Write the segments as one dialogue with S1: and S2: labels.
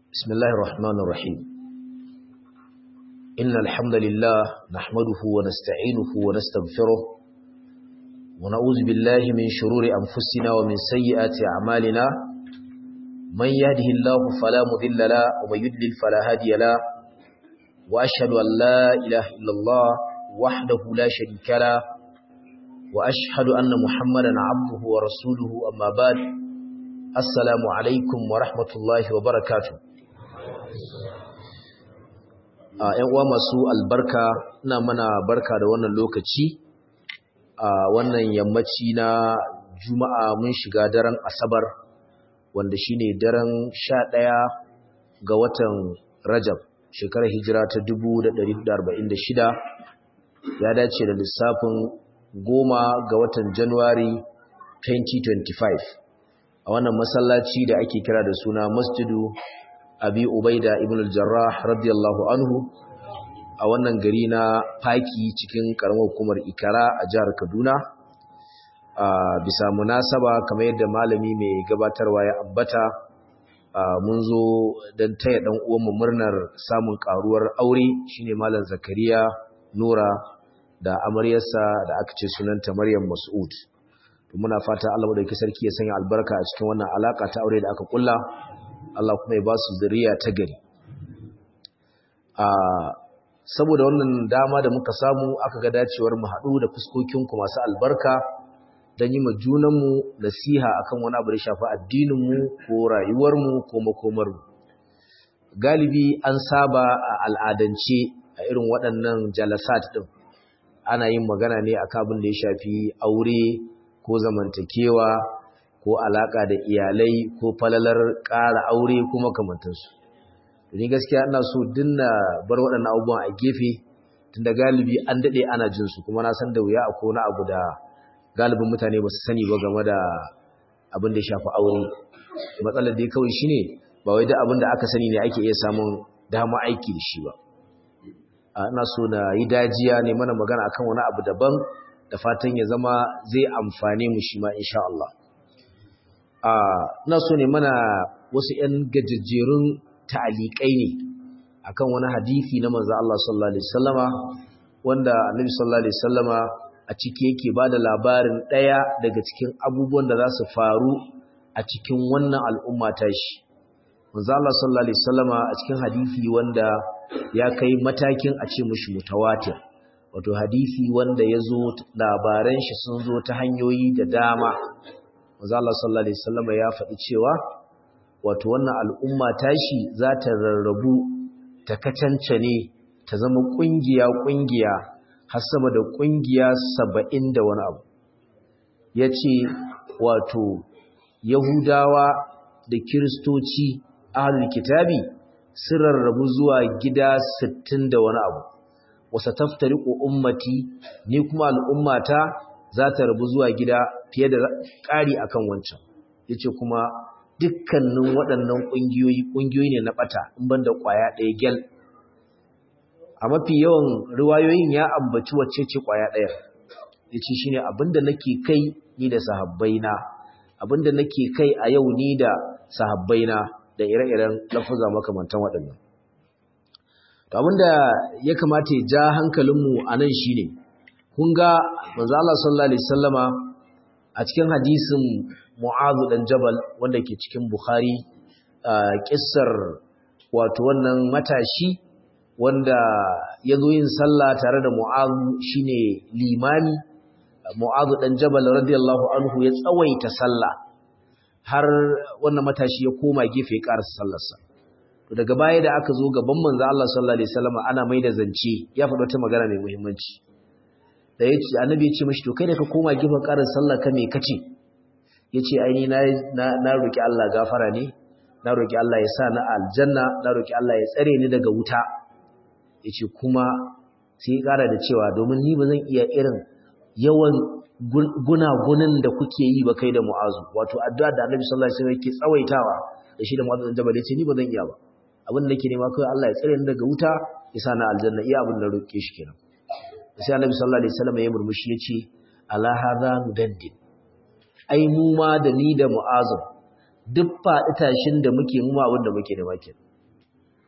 S1: بسم الله الرحمن الرحيم إن الحمد لله نحمده ونستعينه ونستغفره ونعوذ بالله من شرور أنفسنا ومن سيئات أعمالنا من يهده الله فلا مذل له ومن يدلل فلا هادي له وأشهد أن لا إله إلا الله وحده لا شريك له وأشهد أن محمدا عبده ورسوله أما بعد السلام عليكم ورحمة الله وبركاته ‘yan uwa masu albarka ina mana barka da wannan lokaci a wannan yammaci na juma'a mun shiga daren asabar wanda shine daren sha ɗaya ga watan rajab shekarar hijira ta 1446 ya dace da lissafin goma ga watan januwari 2025 a wannan masallaci da ake kira da suna masjidu abi ubaida ibn al-jarrah radiyallahu anhu a wannan gari na faki cikin karamar hukumar ikara a jihar kaduna a bisa munasaba kamar yadda malami mai gabatarwa ya ambata mun zo don taya dan uwanmu murnar samun karuwar aure shine malam zakariya nura da amaryarsa da aka ce sunanta maryam mas'ud muna fata Allah madaukakin sarki ya sanya albarka a cikin wannan alaka ta aure da aka kulla Allah kuma ya ba su zuriya ta gari a saboda wannan dama da muka samu aka ga dacewar mu haɗu da fuskokinku masu albarka don yi ma junanmu nasiha akan wani abu da shafi addininmu ko rayuwarmu ko makomarmu galibi an saba a al'adance a irin waɗannan jalasat ɗin ana yin magana ne akan abin da ya shafi aure ko zamantakewa ko alaka da iyalai ko falalar ƙara aure ko makamantansu ni gaskiya ina so dinna bar waɗannan abubuwan a gefe tunda galibi an daɗe ana jin su kuma na san da wuya akwai wani abu da galibin mutane ba su sani ba game da abin da ya shafi aure matsalar dai kawai shine ba wai da abin da aka sani ne ake iya samun dama aiki da shi ba ina so na yi dajiya ne mana magana akan wani abu daban da fatan ya zama zai amfane mu shi ma insha Allah ina so ne mana wasu 'yan gajejjerun ta'aliƙai ne akan wani hadisi na manzo Allah sallallahu alaihi wasallama wanda Annabi sallallahu alaihi wasallama a ciki yake bada labarin ɗaya daga cikin abubuwan da za su faru a cikin wannan al'umma ta shi manzo Allah sallallahu alaihi wasallama a cikin hadisi wanda ya kai matakin a ce mushi mutawatir wato hadisi wanda ya zo labaran shi sun zo ta hanyoyi da dama manzo Allah sallallahu alaihi wasallam ya faɗi cewa wato wannan al'umma tashi za ta rarrabu ta kacance ne ta zama kungiya kungiya har sama da kungiya 70 da wani abu yace wato yahudawa da kiristoci ahlul kitabi sun rarrabu zuwa gida 60 da wani abu wasa taftariqu ummati ni kuma al'ummata za ta rabu zuwa gida fiye da ƙari akan wancan yace kuma dukkanin waɗannan ƙungiyoyi ƙungiyoyi ne na ɓata in banda ƙwaya ɗaya gel a mafi yawan riwayoyin ya ambaci wacce ce ƙwaya ɗaya yace shine abinda nake kai ni da sahabbaina abinda nake kai a yau ni da sahabbaina da ire-iren lafuza makamantan waɗannan to abinda ya kamata ya ja hankalinmu a nan shine kun ga manzo Allah sallallahu alaihi wasallama a cikin hadisin Mu'adh dan Jabal wanda ke cikin Bukhari kissar wato wannan matashi wanda ya zo yin sallah tare da Mu'adh shine limami Mu'adh dan Jabal radiyallahu anhu ya tsawaita sallah har wannan matashi ya koma gefe ya karasa sallarsa to daga baya da aka zo gaban manzo Allah sallallahu alaihi wasallama ana mai da zance ya faɗa wata magana mai muhimmanci da ya ce annabi ya ce mashi to kai da ka koma gefen ƙarin sallah ka me kace ya ce aini na, na, roƙi Allah gafara ne na roƙi Allah ya sa na aljanna na roƙi Allah ya tsare ni daga wuta ya ce kuma sai ya ƙara da cewa domin ni ba zan iya irin yawan gunagunin da kuke yi ba kai da mu'azu wato addu'a da annabi sallallahu alaihi wasallam yake tsawaitawa da shi da mu'azu da jabal ya ce ni ba zan iya ba abin da nake nema kai Allah ya tsare ni daga wuta ya sa na aljanna iya abin da roƙe shi kenan sai annabi sallallahu alaihi wasallam ya murmushi yace ala hadha mudaddin ai mu ma da ni da mu'azab duk faɗi tashin da muke mu ma abin da muke da makin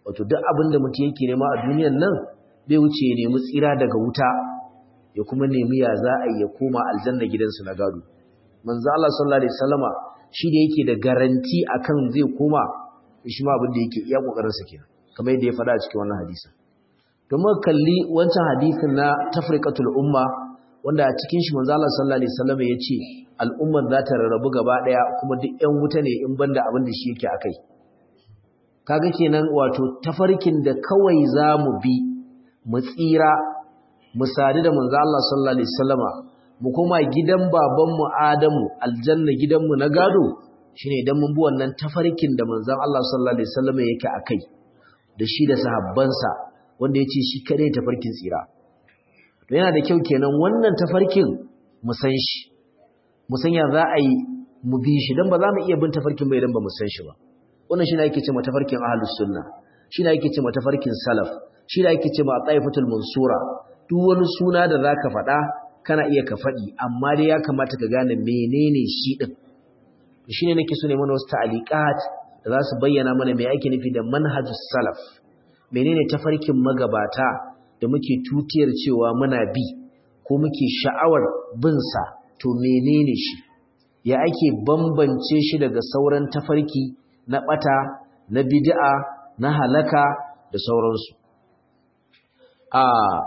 S1: wato duk abin da mutum yake nema a duniyan nan bai wuce ya nemi tsira daga wuta ya kuma nemi ya za a ya koma aljanna gidansu na gado manzo Allah sallallahu alaihi wasallama shi da yake da garanti akan zai koma shi ma abin da yake iya kokarin sa kenan kamar yadda ya faɗa a cikin wannan hadisi to muka kalli wancan hadisin na tafriqatul umma wanda a cikin shi manzo Allah sallallahu alaihi wasallama ya ce al'ummar za ta rarrabu gaba daya kuma duk ƴan wuta ne in banda abin da shi yake akai kaga kenan wato tafarkin da kawai za mu bi mu tsira mu sadu da manzo Allah sallallahu alaihi wasallama mu koma gidan babanmu Adamu aljanna gidanmu na gado shine idan mun bi wannan tafarkin da manzon Allah sallallahu alaihi wasallama yake akai da shi da sahabbansa wanda yace shi kadai tafarkin tsira to yana da kyau kenan wannan tafarkin mu san shi mu san ya za a yi mu bi shi dan ba za mu iya bin tafarkin ba idan ba mu san shi ba wannan shi ne ake ce matafarkin ahlus sunna shi ne ake ce matafarkin salaf shi ne ake ce ma taifatul mansura duk wani suna da zaka faɗa kana iya ka faɗi amma dai ya kamata ka gane menene shi din shi ne nake so ne mana wasu ta'aliqat da za su bayyana mana me ake nufi da manhajus salaf menene tafarkin magabata da muke tutiyar cewa muna bi ko muke sha'awar bin sa to menene shi ya ake bambance shi daga sauran tafarki na ɓata, na bid'a, na halaka da sauransu. A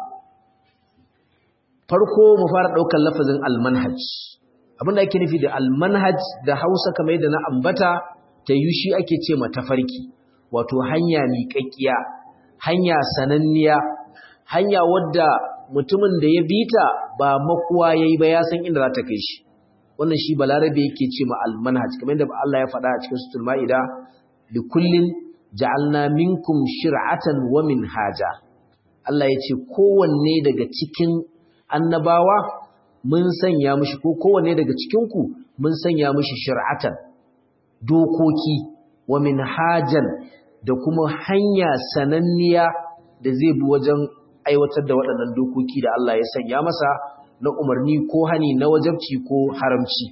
S1: farko mu fara ɗaukar lafazin almanhaj. Abinda ake nufi da almanhaj da Hausa kamar yadda na ambata ta yi shi ake ce ma tafarki, wato hanya miƙaƙƙiya, hanya sananniya, hanya wadda mutumin da ya bita ba makuwa ya yi ba ya san inda za ta kai shi. wannan shi balarabe yake ce ma almanhaj kamar yadda Allah ya faɗa a cikin suratul maida li kullin ja'alna minkum shir'atan wa minhaja Allah ya ce kowanne daga cikin annabawa mun sanya mishi ko kowanne daga cikin ku mun sanya mishi shir'atan dokoki wa minhajan da kuma hanya sananniya da zai bi wajen aiwatar da waɗannan dokoki da Allah ya sanya masa na umarni ko hani na wajabci ko haramci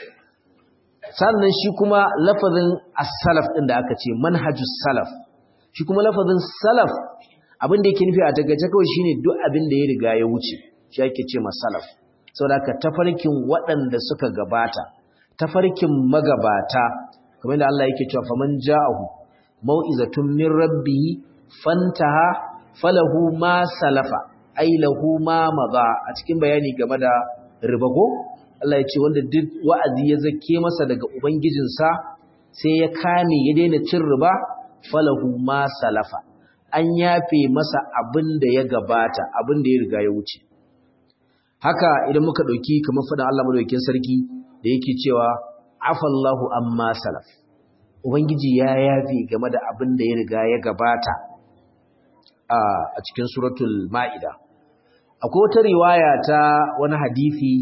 S1: sannan shi kuma lafazin as-salaf din da aka ce manhajus salaf shi kuma lafazin salaf abin da yake nufi a tagace kawai shine duk abin da ya riga ya wuce shi ake ce masalaf saboda ka tafarkin waɗanda suka gabata tafarkin magabata kamar da Allah yake cewa faman ja'ahu mau'izatun min rabbihi fantaha falahu ma salafa ai lahu ma maza a cikin bayani game da ribago Allah ya ce wanda duk wa'azi ya zake masa daga ubangijinsa sai ya kame ya daina cin riba falahu ma salafa an yafe masa abin da ya gabata abin da ya riga ya wuce haka idan muka dauki kamar fadan Allah madaukakin sarki da yake cewa afallahu amma salaf ubangiji ya yafe game da abin da ya riga ya gabata a cikin suratul ma'ida akwai wata riwaya ta wani hadisi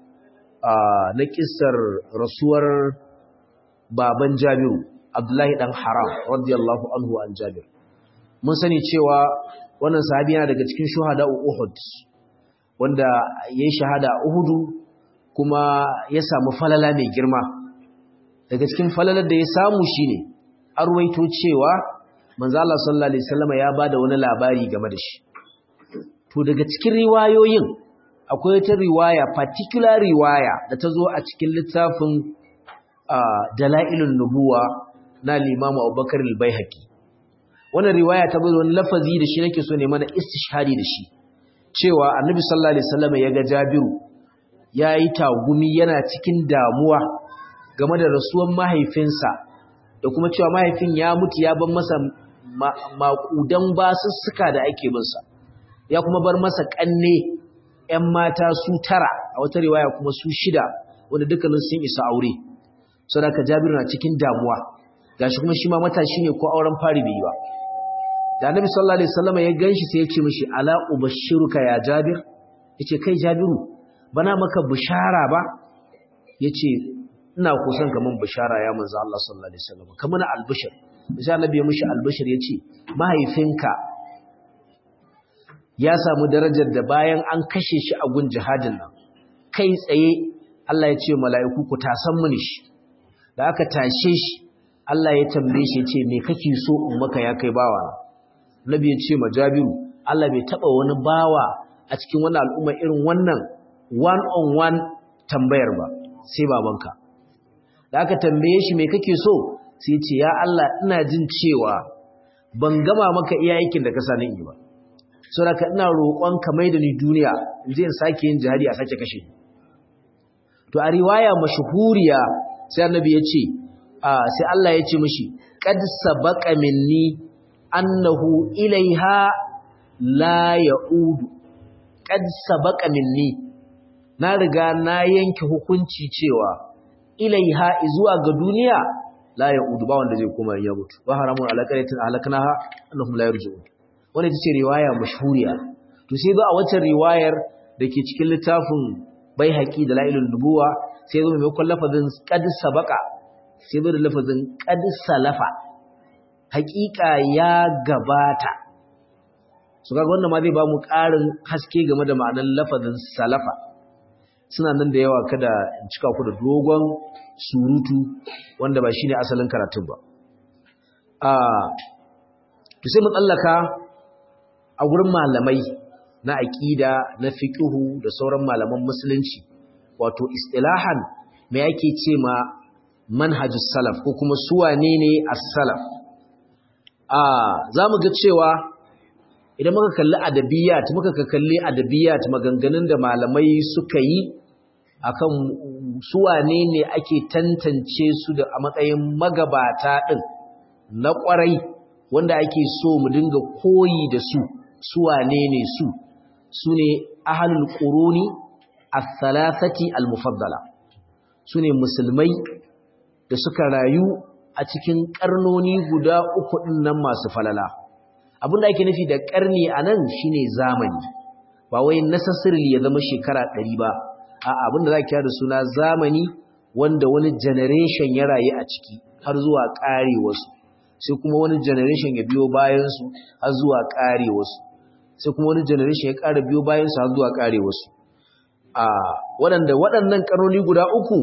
S1: na kissar rasuwar baban Jabiru Abdullahi dan Haram radiyallahu anhu an Jabir mun sani cewa wannan sahabi yana daga cikin shuhada Uhud wanda yayi shahada Uhudu kuma ya samu falala mai girma daga cikin falalar da ya samu shine arwaito cewa manzo Allah sallallahu alaihi wasallam ya bada wani labari game da shi to daga cikin riwayoyin akwai ta riwaya particular riwaya da ta zo a cikin littafin dalailun nubuwa na limamu abubakar al-baihaqi wannan riwaya ta bada wani lafazi da shi nake so ne mana istishhadi da shi cewa annabi sallallahu alaihi wasallam ya ga jabiru yayi tagumi yana cikin damuwa game da rasuwan mahaifinsa da kuma cewa mahaifin ya mutu ya bar masa maƙudan basussuka da ake binsa ya kuma bar masa ƙanne ‘yan mata su tara a wata riwaya kuma su shida wanda dukkanin sun isa aure sau da ka jabiru na cikin damuwa gashi kuma shi ma matashi ne ko auren fari bai yi ba da annabi sallallahu alaihi wasallam ya ganshi sai ya ce mishi ala ubashiruka ya jabir yace kai jabiru bana maka bishara ba yace ina kusan kaman bishara ya manzo Allah sallallahu alaihi wasallam kaman albishir sai annabi ya mishi albishir yace mahaifinka ya samu darajar da bayan an kashe shi a gun jihadin nan kai tsaye Allah ya ce mala'iku ku tasan mini shi da aka tashe shi Allah ya tambaye shi ya ce me kake so in maka ya kai bawa nabi ya ce ma jabiru Allah bai taba wani bawa a cikin wannan al'umma irin wannan one on one tambayar ba sai babanka da aka tambaye shi me kake so sai ce ya Allah ina jin cewa ban gama maka iya aikin da ka sani yi ba saboda ina roƙon ka mai da ni duniya in je in sake yin jihadi a sake kashe to a riwaya mashhuriya sai annabi ya ce sai Allah ya ce mishi qad sabaqa minni annahu ilaiha la ya'udu qad sabaqa minni na riga na yanke hukunci cewa ilaiha zuwa ga duniya la ya'udu ba wanda zai koma ya mutu wa haramun alaqatin halaknaha annahum la yarji'un wannan ita ce riwaya mashhuriya to sai ba a wacce riwayar dake cikin littafin baihaqi da la'ilul nubuwa sai zo mai lafazin qad sabaqa sai zo da lafazin qad salafa haƙiƙa ya gabata su kaga wannan ma zai ba mu ƙarin haske game da ma'anar lafazin salafa suna nan da yawa kada in cika ku da dogon surutu wanda ba shine asalin karatun ba a to sai mu tsallaka a gurin malamai na aqida na fiqhu da sauran malaman musulunci wato istilahan me yake ce ma manhajus salaf ko kuma su wane ne as-salaf a zamu ga cewa idan muka kalli adabiyat muka kalli adabiyat maganganun da malamai suka yi akan su wane ne ake tantance su da a matsayin magabata din na kwarai wanda ake so mu dinga koyi da su su wane ne su su ne ahlul quruni as-salasati al-mufaddala su ne musulmai da suka rayu a cikin karnoni guda uku din nan masu falala abinda ake nufi da karni anan shine zamani ba wai necessarily ya zama shekara 100 ba a'a abinda za ki da suna zamani wanda wani generation ya rayu a ciki har zuwa karewarsu sai kuma wani generation ya biyo bayan su har zuwa karewarsu sai kuma wani generation ya ƙara biyo bayan su har zuwa karewarsu a waɗanda waɗannan karnoni guda uku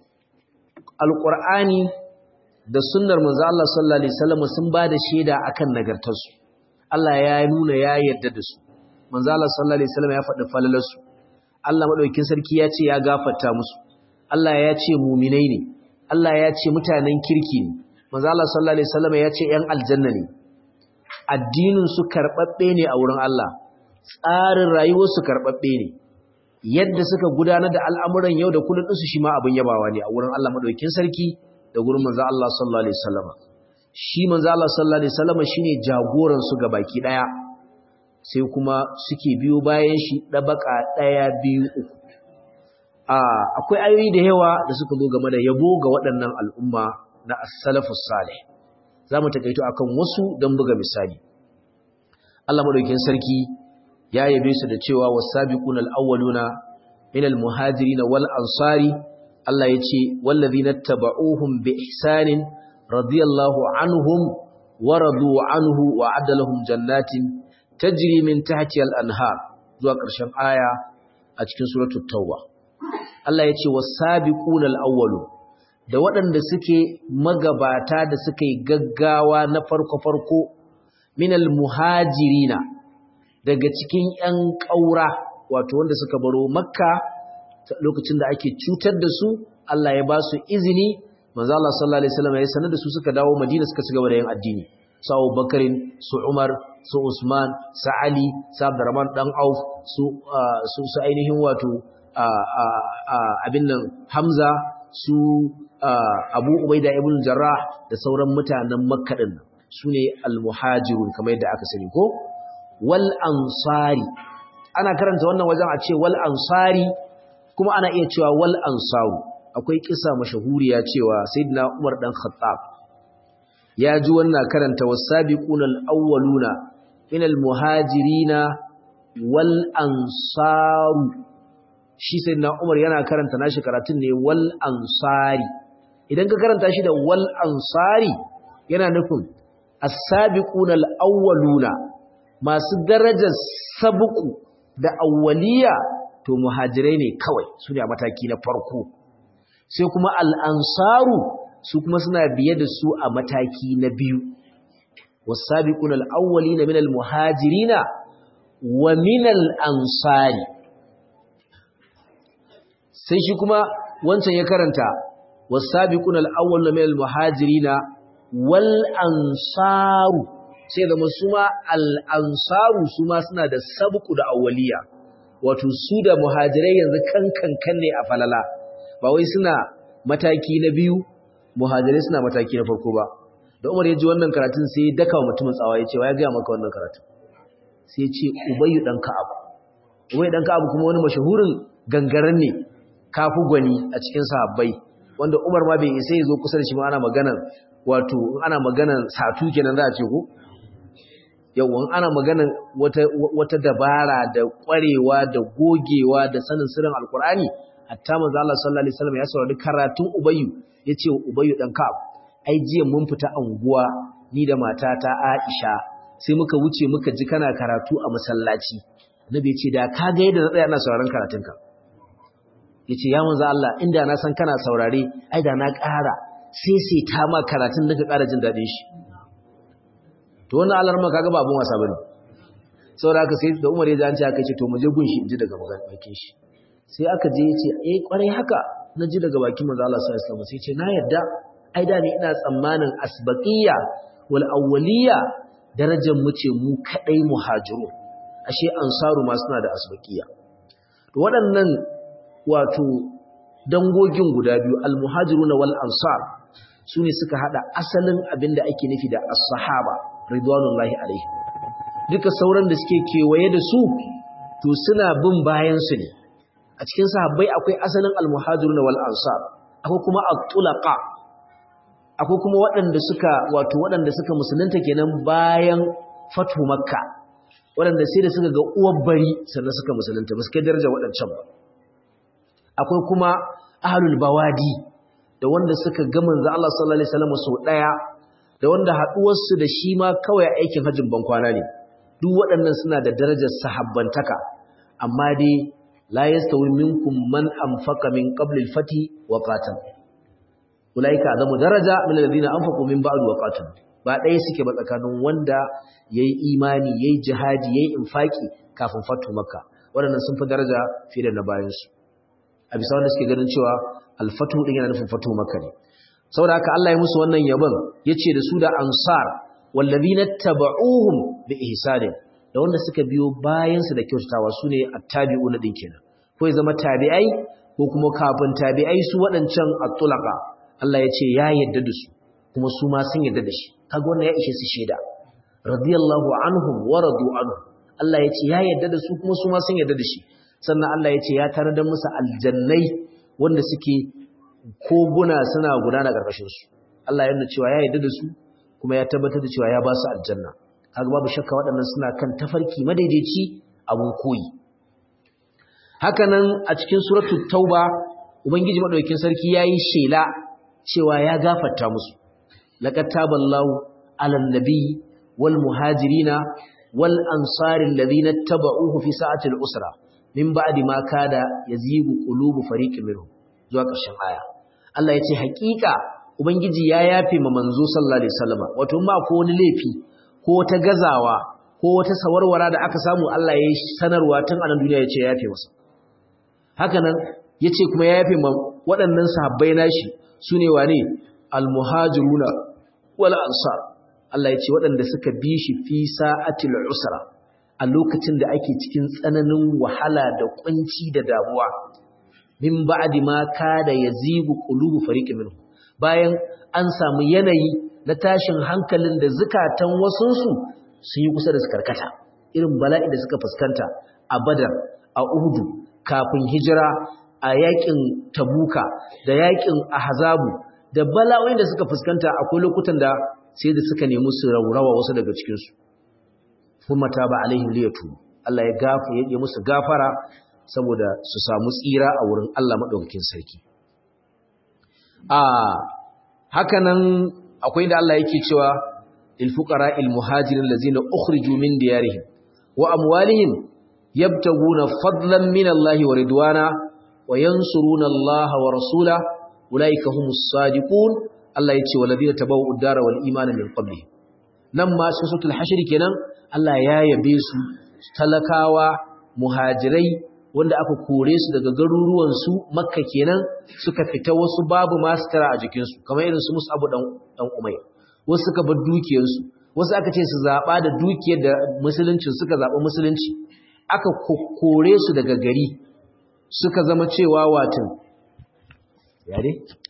S1: alƙur'ani da sunnar manzo Allah sallallahu alaihi wasallam sun ba da shaida akan nagartarsu Allah ya nuna ya yarda da su manzo Allah sallallahu alaihi wasallam ya faɗi falalarsu Allah madaukakin sarki ya ce ya gafarta musu Allah ya ce mu'minai ne Allah ya ce mutanen kirki ne manzo Allah sallallahu alaihi wasallam ya ce ƴan aljanna ne addinin su karbabbe ne a wurin Allah tsarin rayuwar su karbabbe ne yadda suka gudanar da al'amuran yau da kullun su shi ma abin yabawa ne a wurin Allah madaukakin sarki da gurin manzo Allah sallallahu alaihi wasallam shi manzo Allah sallallahu alaihi wasallam shine jagoran su baki daya sai kuma suke biyo bayan shi dabaka daya biyu uku a akwai ayoyi da yawa da suka zo game da yabo ga waɗannan al'umma na as-salafus salih zamu takaito akan wasu dan buga misali Allah madaukakin sarki ya yabe su da cewa was-sabiquna al-awwaluna minal muhajirin wal ansari Allah ya ce wallazina taba'uhum bi ihsanin radiyallahu anhum wa radu anhu wa adalahum jannatin tajri min tahtiha al-anhar zuwa ƙarshen aya a cikin suratul tauba Allah ya ce was-sabiquna al-awwalu da waɗanda suke magabata da suke gaggawa na farko-farko minal muhajirina daga cikin ƴan ƙaura wato wanda suka baro makka lokacin da ake cutar da su Allah ya ba su izini manzo Allah sallallahu alaihi wasallam ya sanar da su suka dawo Madina suka cigaba da yin addini su Abu Bakarin su Umar su Usman su Ali su Abdurrahman dan Auf su su su ainihin wato abin nan Hamza su Abu Ubaida ibn Jarrah da sauran mutanen Makka din sune al-muhajirun kamar yadda aka sani ko wal ansari ana karanta wannan wajen a ce wal ansari kuma ana iya cewa wal ansaru akwai kisa mashahuriya cewa sayyidina Umar dan Khattab ya ji wannan karanta wasabiqunal awwaluna minal muhajirina wal ansaru shi sayyidina Umar yana karanta nashi karatun ne wal ansari idan ka karanta shi da wal ansari yana nufin as-sabiqunal awwaluna masu darajar sabuku da awwaliya to muhajirai ne kawai su ne a mataki na farko sai kuma al'ansaru su kuma suna biye da su a mataki na biyu was-sabiquna al-awwalina min al-muhajirina wa min al-ansari sai shi kuma wancan ya karanta was-sabiquna al-awwaluna min al-muhajirina wal ansaru sai da suma al-ansaru suma suna da sabqu da awwaliya wato su da muhajirai yanzu kankan kan ne a falala ba wai suna mataki na biyu muhajirai suna mataki na farko ba da Umar ya ji wannan karatun sai ya daka mutumin tsawa ya ce wa ya ga maka wannan karatun sai ya ce Ubayyu dan Ka'ab Ubayyu dan Ka'ab kuma wani mashahurin gangaren ne kafu gwani a cikin sahabbai wanda Umar ma bai isa ya zo kusa da shi ma ana maganar wato ana maganar satu kenan za a ce ko yawan ana maganar wata wata dabara da kwarewa da gogewa da sanin sirrin alkur'ani hatta manzo Allah sallallahu alaihi wasallam ya saurari karatun Ubayyu yace Ubayyu dan Ka'ab ai jiya mun fita anguwa ni da matata Aisha sai muka wuce muka ji kana karatu a masallaci annabi ya ce da ka ga yadda na tsaya ina sauraron karatunka yace ya manzo Allah inda na san kana saurare ai da na ƙara sai sai ta ma karatun da ka ƙara jin daɗin shi to wannan alarma kaga ba abun wasa bane saboda haka sai da Umar ya ji an ce aka ce to mu je gun shi in ji daga bakin shi sai aka je yace eh kwarai haka na ji daga bakin manzo Allah sallallahu alaihi wasallam sai ce na yarda ai da ni ina tsammanin asbaqiyya wal awwaliyya darajar mu ce mu kadai muhajirun ashe ansaru ma suna da asbaqiyya to waɗannan wato dangogin guda biyu al muhajiruna wal ansar sune suka hada asalin abinda ake nufi da as-sahaba ridwanullahi alaihi duka sauran da suke kewaye da su to suna bin bayan su ne a cikin sahabbai akwai asalin al-muhajiruna wal ansar akwai kuma at-tulaqa akwai kuma waɗanda suka wato waɗanda suka musulunta kenan bayan fatu makka waɗanda sai da suka ga uwar bari sannan suka musulunta ba su kai daraja waɗancan ba akwai kuma ahlul bawadi da wanda suka ga manzo Allah sallallahu alaihi wasallam sau daya da wanda haduwar su da shi ma kawai aikin hajjin ban kwana ne duk waɗannan suna da darajar sahabbantaka amma dai la yastawi minkum man anfaqa min qabli al-fati wa qatal ulaika azamu daraja min alladhina anfaqu min ba'd wa qatal ba ɗaya suke ba tsakanin wanda yayi imani yayi jihadi yayi infaki kafin fatu makka waɗannan sun fi daraja fiye da na bayan su a bisa wanda suke ganin cewa al-fatu din yana nufin fatu makka ne saboda haka Allah ya musu wannan yabon yace da su da ansar wallazina tabauhum bi ihsanin da wanda suka biyo bayan su da kyautatawa sune attabi'una din kenan ko ya zama tabi'ai ko kuma kafin tabi'ai su waɗancan at-tulaqa Allah ya ce ya yadda da su kuma su ma sun yadda da shi kaga wannan ya ishe su shaida radiyallahu anhum wa radu anhu Allah ya ce ya yadda da su kuma su ma sun yadda da shi sannan Allah ya ce ya tarar da musu aljannai wanda suke koguna suna gudana ƙarƙashin su Allah ya nuna cewa ya yadda da su kuma ya tabbatar da cewa ya ba su aljanna kaga babu shakka waɗannan suna kan tafarki madaidaici abun koyi hakanan a cikin suratul tauba ubangiji madaukakin sarki yayi shela cewa ya gafarta musu laqad taballahu alan nabi wal muhajirina wal ansari alladhina tabauhu fi sa'atil usra min ba'di ma kada yazigu qulubu fariqin minhum zuwa ƙarshen aya Allah ya ce haƙiƙa ubangiji ya yafe ma manzo sallallahu alaihi wasallam wato ma ko wani laifi ko ta gazawa ko wata sawarwara da aka samu Allah ya yi sanarwa tun a nan duniya ya ce ya yafe masa haka nan ya ce kuma ya yafe ma waɗannan sahabbai nashi su ne wane almuhajiruna wal ansar Allah ya ce waɗanda suka bi shi fi sa'atil usra a lokacin da ake cikin tsananin wahala da kunci da damuwa min ba'di ma kada yazigu qulubu fariqin minhum bayan an samu yanayi na tashin hankalin da zukatan wasunsu sun yi kusa da su karkata irin bala'i da suka fuskanta a badar a uhudu kafin hijira a yakin tabuka da yakin ahzabu da bala'o'in da suka fuskanta akwai lokutan da sai da suka nemi su raurawa wasu daga cikinsu kuma ta ba alaihim liyatu Allah ya gafa ya musu gafara saboda su samu tsira a wurin Allah madaukakin sarki a hakanan akwai da Allah yake cewa lil fuqara al muhajirin allazina ukhriju min diyarihim wa amwalihim yabtaguna fadlan min Allah wa ridwana wa yansuruna Allah wa rasula ulaika humus sadiqun Allah yace walladina tabawwa'u ad-dara wal imana min qablihim nan ma cikin suratul hashr kenan Allah ya yabe su talakawa muhajirai wanda aka kore su daga garuruwan su makka kenan suka fita wasu babu masu tara a jikin su kamar irin su Mus'ab dan dan Umayr wasu suka bar dukiyar su wasu aka ce su zaba da dukiyar da musulunci suka zaba musulunci aka kore su daga gari suka zama cewa watin yare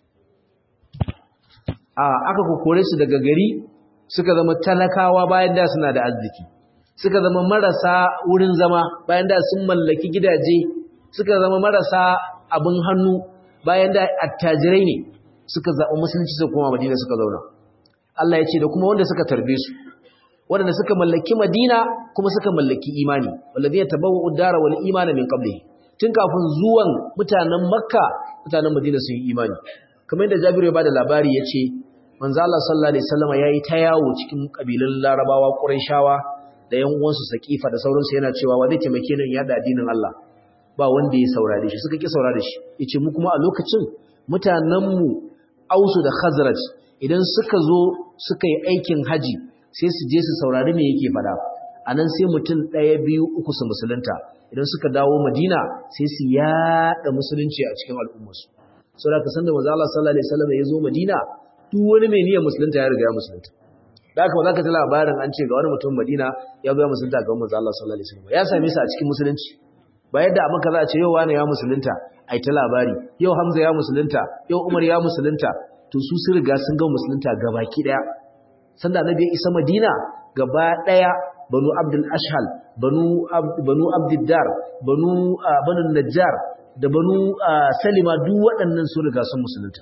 S1: a aka kokore su daga gari suka zama talakawa bayan da suna da arziki suka zama marasa wurin zama bayan da sun mallaki gidaje suka zama marasa abin hannu bayan da attajirai ne suka zaɓi musulunci su kuma madina suka zauna Allah ya ce da kuma wanda suka tarbe su waɗanda suka mallaki madina kuma suka mallaki imani wallazi yatabawwa'u ad-dara wal imana min qablihi tun kafin zuwan mutanen makka mutanen madina sun yi imani kamar yadda jabiru ya bada labari ya ce manzo Allah sallallahu alaihi wasallam yayi ta yawo cikin kabilun larabawa quraishawa da yan uwansu saqifa da sauransu yana cewa wa zai taimake ni ya da addinin Allah ba wanda ya saurare shi suka ki saurare shi yace mu kuma a lokacin mutanen mu ausu da khazraj idan suka zo suka yi aikin haji sai su je su saurari me yake fada anan sai mutum ɗaya biyu uku su musulunta idan suka dawo madina sai su yada musulunci a cikin al'ummarsu sau da ka san da maza Allah sallallahu Alaihi wasallam ya zo madina duk wani mai niyyar musulunta ya riga ya musulunta da aka za ka ta labarin an ce ga wani mutum madina ya zo ya musulunta ga maza Allah sallallahu Alaihi wasallam ya same su a cikin musulunci ba yadda a maka za a ce yau wani ya musulunta a ta labari yau hamza ya musulunta yau umar ya musulunta to su sun riga sun ga musulunta gabaki daya sanda annabi ya isa madina gaba daya banu abdul ashhal banu banu abdiddar banu banu najjar da banu salima duk waɗannan sun riga sun musulunta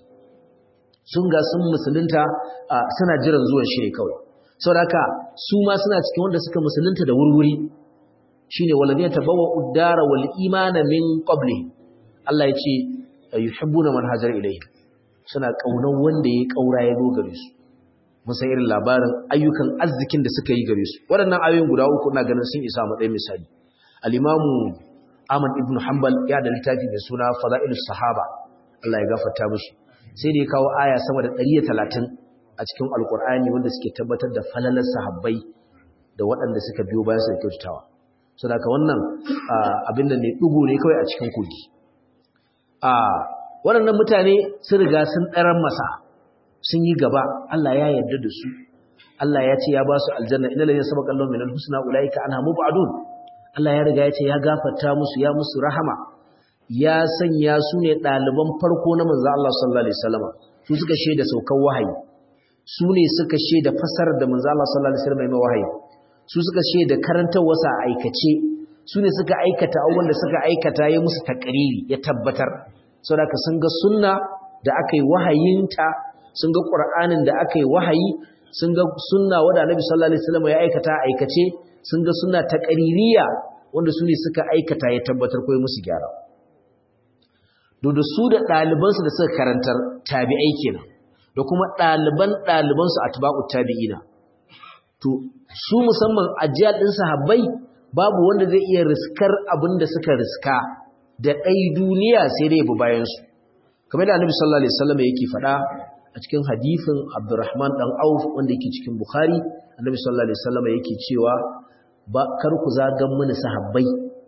S1: sun ga sun musulunta suna jiran zuwan shi ne kawai saboda su ma suna cikin wanda suka musulunta da wurwuri shine waladina tabawwa uddara wal imana min qabli Allah ya ce yuhibbuna man hajar ilayhi suna kaunar wanda ya kaura ya zo gare su musan irin labarin ayyukan arzikin da suka yi gare su waɗannan ayoyin guda uku ina ganin sun isa matsayin misali al-imamu Ahmad ibn Hanbal ya da littafi mai suna Fadailus Sahaba Allah ya gafarta mishi sai da ya kawo aya sama da 130 a cikin Alkur'ani wanda suke tabbatar da falalar sahabbai da waɗanda suka biyo bayan su da kyautatawa saboda wannan abin da ne dugo ne kawai a cikin kogi a waɗannan mutane sun riga sun ɗaran masa sun yi gaba Allah ya yarda da su Allah ya ce ya ba su aljanna inna lillahi sabaqallahu minal husna ulaika anha mubadun Allah ya riga ya ce ya gafarta musu ya musu rahama ya sanya su ne ɗaliban farko na manzo Allah sallallahu alaihi wasallam su suka shaida saukan wahayi su ne suka shaida fasarar da manzo Allah sallallahu alaihi wasallam ya wahayi su suka shaida karantar wasa aikace su ne suka aikata abubuwan da suka aikata ya musu takariri ya tabbatar saboda sun ga sunna da aka yi wahayinta sun ga qur'anin da aka yi wahayi sun ga sunna wanda Annabi sallallahu alaihi wasallam ya aikata aikace sun ga suna taƙaririya wanda su ne suka aikata ya tabbatar ko musu gyara da su da ɗalibansu da suka karantar tabi'ai kenan da kuma ɗaliban ɗalibansu a tuba'u tabi'ina to su musamman ajiyar ɗin sahabbai babu wanda zai iya riskar abin da suka riska da ɗai duniya sai dai bu bayansu kamar da annabi sallallahu alaihi wasallam yake faɗa a cikin hadisin Abdurrahman dan Auf wanda yake cikin Bukhari annabi sallallahu alaihi wasallam yake cewa ba kar ku zagan mini sahabbai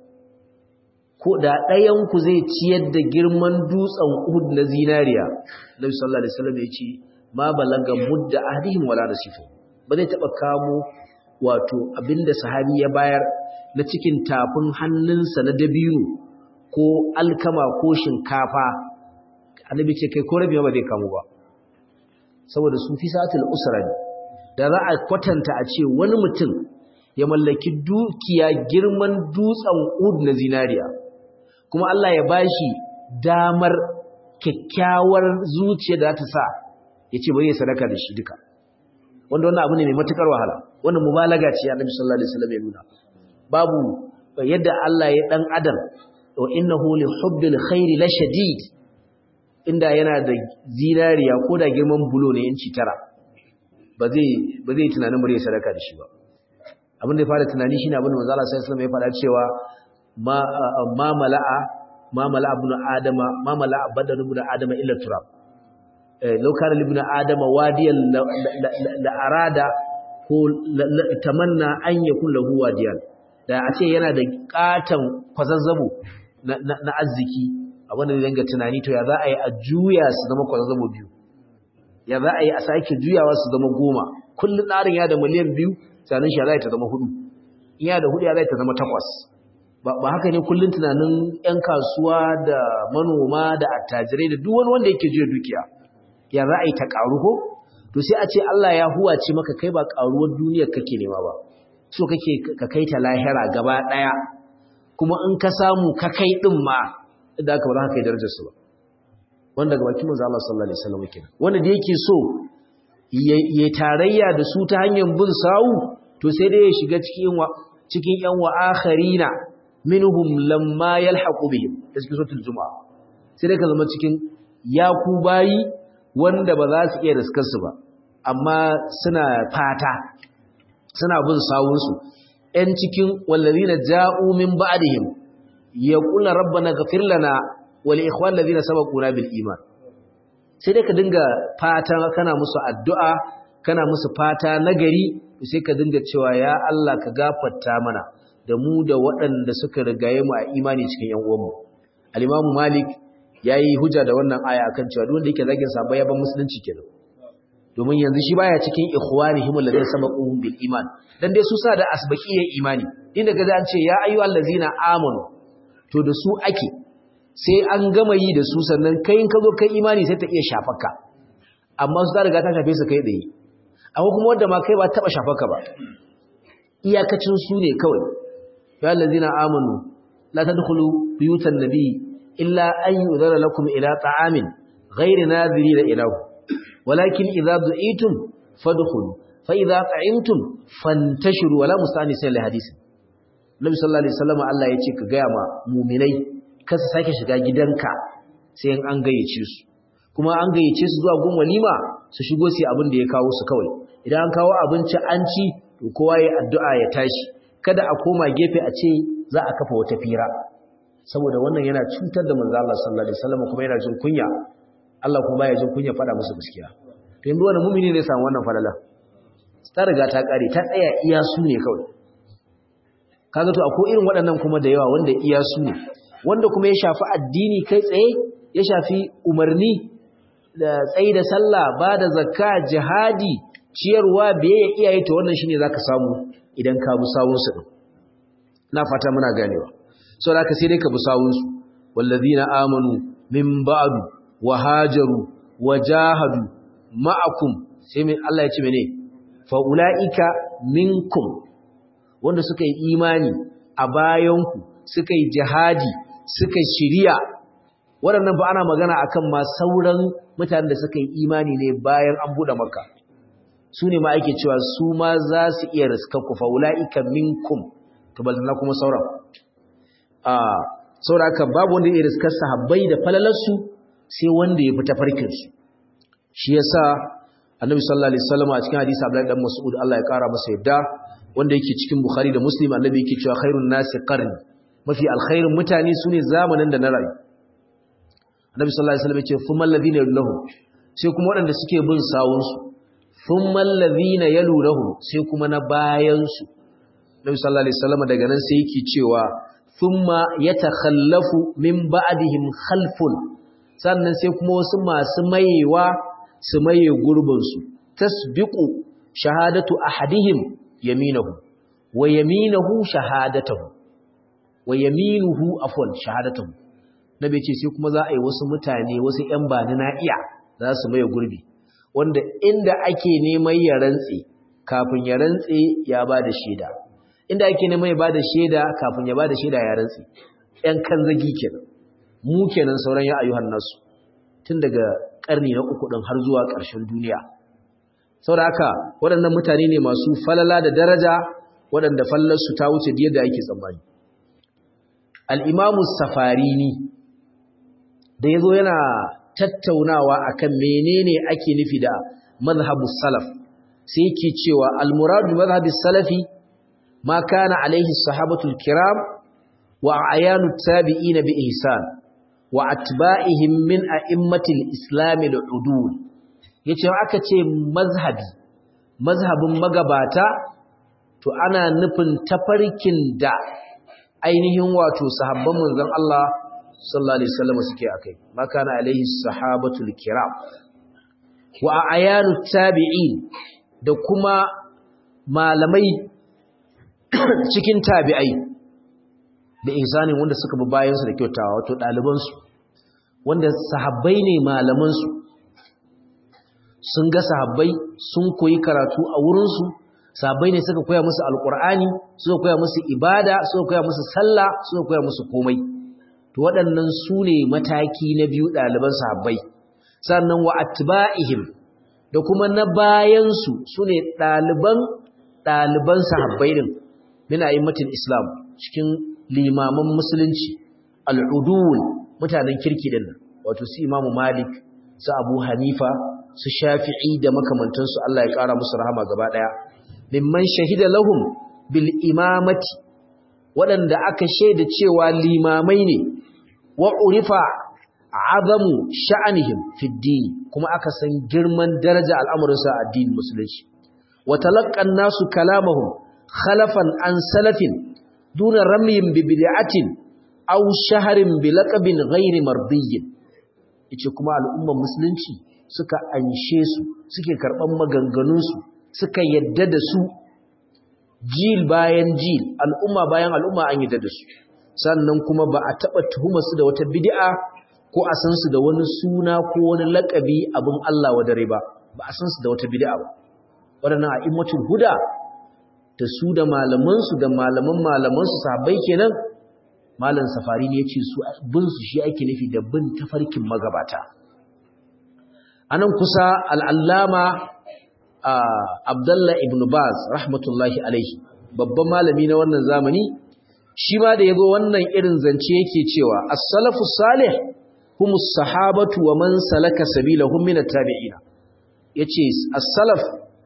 S1: ko da ɗayan ku zai ciyar da girman dutsen Uhud na zinariya Nabi sallallahu alaihi wasallam ya ce ma balaga mudda ahdihim wala nasifu ba zai taba kamo wato abinda sahabi ya bayar na cikin tafin hannunsa na dabino ko alkama ko shinkafa annabi ce kai ko rabi ba zai kamo ba saboda su fi sa'atul usra ne da za a kwatanta a ce wani mutum ya mallaki dukiya girman dutsen ud na zinariya kuma Allah ya bashi damar kyakkyawar zuciya da ta sa ya ce bari ya sadaka da shi duka wanda wannan abu ne mai matukar wahala wannan mubalaga ce annabi sallallahu alaihi wasallam ya nuna babu yadda Allah ya dan adam wa innahu li hubbil khairi la shadid inda yana da zinariya ko da girman bulo ne inci tara ba zai ba zai tunanin bari ya sadaka da shi ba abin da ya fara tunani shine abin da manzo Allah sallallahu alaihi wasallam ya faɗa cewa ma ma mala'a ma mala'a ibn adama ma mala'a badan ibn adama illa turab law kana ibn adama wadiyan la arada ko tamanna an yakun lahu wadiyan da a ce yana da katan kwazazzabo na arziki abinda zai danga tunani to ya za a yi a juya su zama kwazazzabo biyu ya za a yi a sake juyawa su zama goma kullum ɗarin ya da miliyan biyu tunanin shi ya za ta zama hudu in ya da hudu ya za ta zama takwas ba haka ne kullum tunanin 'yan kasuwa da manoma da attajirai da duk wani wanda yake juya dukiya ya za a yi ta ƙaru ko to sai a ce Allah ya huwace maka kai ba ƙaruwar duniyar kake nema ba so kake ka kai ta lahira gaba ɗaya kuma in ka samu ka kai ɗin ma da aka ba za ka kai darajarsu ba wanda ga bakin manzo Allah sallallahu alaihi wasallam kenan wanda da yake so ya tarayya da su ta hanyar bin sawu to sai dai ya shiga cikin wa cikin yan wa akharina minhum lamma yalhaqu bihim da cikin suratul jumaa sai dai ka zama cikin yaku bayi wanda ba za su iya riskar su ba amma suna fata suna bin sawun su ɗan cikin wallazina ja'u min ba'dihim yaqulu rabbana ghfir lana wal ikhwan ladina sabaquna bil iman sai dai ka dinga fata kana musu addu'a kana musu fata nagari sai ka dinga cewa ya Allah ka gafarta mana da mu da waɗanda suka rigaye mu a imani cikin yan uwanmu al-Imam Malik yayi hujja da wannan aya akan cewa duk wanda yake zagin sa ya ban musulunci kenan domin yanzu shi baya cikin ikhwanihim alladhina sabaquhum bil iman dan dai su sa da asbaqiyya imani inda ga an ce ya ayyuhallazina amanu to da su ake sai an gama yi da su sannan kai in ka zo kai imani sai ta iya shafaka amma su ta riga ta shafe su kai tsaye amma kuma wanda ma kai ba taba shafaka ba iyakacin su ne kawai ya allazina amanu la tadkhulu buyutan nabi illa an yudhara lakum ila ta'amin ghayri nadhirina ilahu walakin idza du'itum fadkhulu fa idza ta'imtum fantashiru wala musta'nisin li hadisi Nabi sallallahu alaihi wasallam Allah ya ce ka ga ma mu'minai kar su sake shiga gidanka sai in an gayyace su kuma an gayyace su zuwa gun walima su shigo su abin da ya kawo su kawai idan an kawo abinci an ci to kowa ya addu'a ya tashi kada a koma gefe a ce za a kafa wata fira saboda wannan yana cutar da manzo Allah sallallahu alaihi wasallam kuma yana jin kunya Allah kuma baya jin kunya fada musu gaskiya to yanzu wannan mu'mini ne samu wannan falala ta riga ta kare ta tsaya iya su ne kawai kaga to akwai irin waɗannan kuma da yawa wanda iya su ne wanda kuma ya shafi addini kai tsaye ya shafi umarni da tsayi da sallah ba da zakka jihadi ciyarwa biyayya iyaye to wannan shine zaka samu idan ka bi sawun su na fata muna ganewa so da ka sai dai ka bi sawun su wallazina amanu min ba'du wa hajaru wa jahadu ma'akum sai mai Allah ya ce mene fa ulaika minkum wanda suka yi imani a bayanku suka yi jihadi suka shirya waɗannan ba ana magana akan ma sauran mutanen da suka yi imani ne bayan an buɗe maka su ne ma ake cewa su ma za su iya riskar ku faula'ika minkum to balna kuma sauran a sauraka babu wanda ya riskar sahabbai da falalarsu sai wanda ya fita farkin su shi yasa annabi sallallahu alaihi wasallam a cikin hadisi Abdullahi dan Mas'ud Allah ya kara masa yadda wanda yake cikin Bukhari da Muslim annabi yake cewa khairun nasi qarni mafi alkhairin mutane sune zamanin da na rayu Annabi sallallahu alaihi wasallam yace thummal ladina yalunhum sai kuma waɗanda suke bin sawun su thummal ladina yalunhum sai kuma na bayan su Annabi sallallahu alaihi wasallam daga nan sai yake cewa thumma yatakhallafu min ba'dihim khalfun sannan sai kuma wasu masu mayewa su maye gurbin su tasbiqu shahadatu ahadihim yaminahu wa yaminahu shahadatuhu wa yaminuhu afwan shahadatuhu nabi ce sai kuma za a yi wasu mutane wasu ƴan bani na iya za su maye gurbi wanda inda ake neman ya rantse kafin ya rantse ya ba da shaida inda ake neman ya ba da shaida kafin ya ba da shaida ya rantse ƴan kan zagi kenan mu kenan sauran ya ayyuhan nasu tun daga karni na uku din har zuwa ƙarshen duniya saboda haka waɗannan mutane ne masu falala da daraja waɗanda fallarsu ta wuce da yadda ake tsammani al'imamu safarini da ya zo yana tattaunawa akan menene ake nufi da mazhabus salaf sai yake cewa almuradu mazhabus salafi ma kana alaihi sahabatul kiram wa ayanu tabi'ina bi ihsan wa atba'ihim min a'immatil islamil udul yace aka ce mazhabi mazhabin magabata to ana nufin tafarkin da ainihin wato sahabban manzon Allah sallallahu alaihi wasallam suke akai makana alaihi sahabatul kiram wa ayanu tabi'in da kuma malamai cikin tabi'ai da ihsanin wanda suka bi bayansu da kyautawa wato ɗalibansu wanda sahabbai ne malamansu sun ga sahabbai sun koyi karatu a wurinsu sahabbai ne suka koya musu alƙur'ani suka koya musu ibada suka koya musu sallah suka koya musu komai to waɗannan su ne mataki na biyu ɗaliban sahabbai sannan wa atba'ihim da kuma na bayansu su ne ɗaliban ɗaliban sahabbai din min a'immatul islam cikin limaman musulunci al'udul mutanen kirki din wato su imamu malik su abu hanifa su shafi'i da makamantansu Allah ya ƙara musu rahama gaba ɗaya mimman shahida lahum bil imamati waɗanda aka shaida cewa limamai ne wa urifa azamu sha'anihim fi dini kuma aka san girman daraja al'amuransa a addinin musulunci wa talaqqan nasu kalamahum khalafan an salafin duna ramyin bi bid'atin aw shaharin bi laqabin ghairi mardiyyin yace kuma al'ummar musulunci suka anshe su suke karban maganganun su suka yadda da su jil bayan jil al'umma bayan al'umma an yadda da su sannan kuma ba a taba tuhuma su da wata bid'a ko a san su da wani suna ko wani laqabi abin Allah wa dare ba ba a san su da wata bid'a ba wadannan a'immatul huda da su da malamansu da malaman malamansu sahabbai kenan malam safari ne yace su bin su shi ake nufi da bin tafarkin magabata anan kusa al-allama Abdullah ibn Baz rahmatullahi alaihi babban malami na wannan zamani shi ma da yago wannan irin zance yake cewa as-salafu salih humus sahabatu wa man salaka sabilahum min at-tabi'in yace as-salaf